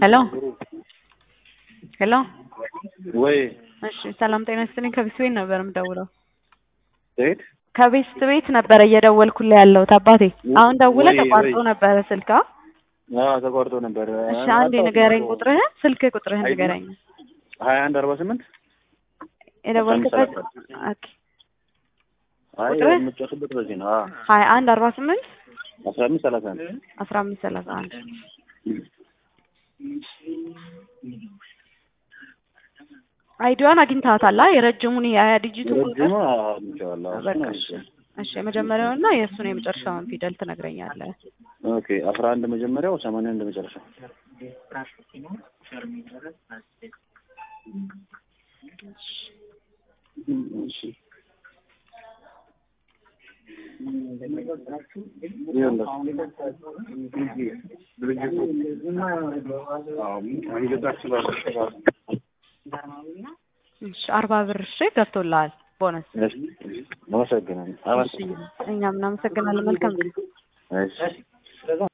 ሄሎ ሄሎ ወይ እሺ ሰላም ጤና ይስጥልኝ ከቤት ቤት ነበር የምደውለው ዴት ከቤት ቤት ነበረ እየደወልኩልህ ያለሁት አባቴ አሁን ደውለህ ወይ፣ ተቋርጦ ወይ። ነበረ ስልክ አ? አዎ ተቋርጦ ነበር። እሺ አንዴ ንገረኝ ቁጥርህን ስልክ ቁጥርህን አይዲ? ንገረኝ ሀያ አንድ አርባ ስምንት የደወልክበት ኦኬ አይ ቁጥርህ? የምትጨርስበት በዚህ ነው። አዎ ሀያ አንድ አርባ ስምንት አስራ አምስት ሰላሳ አንድ አስራ አምስት ሰላሳ አንድ አይዲዋን አግኝተሃታል አ? የረጅሙን የሀያ ዲጂቱ ቁጥር ረጅሙ አግኝቼዋለሁ። አዎ፣ በቃ እሱን እሺ አግኝቼዋለሁ። እሺ የመጀመሪያውና የእሱን የመጨረሻውን ፊደል ትነግረኛለህ ኦኬ አስራ አንድ መጀመሪያው ሰማንያ አንድ መጨረሻው እሺ እሺ አርባ ብር እሺ ገብቶልሃል ቦነስ አመሰግናለሁ። እሺ እኛም እናመሰግናለን መልካም ጊዜ እሺ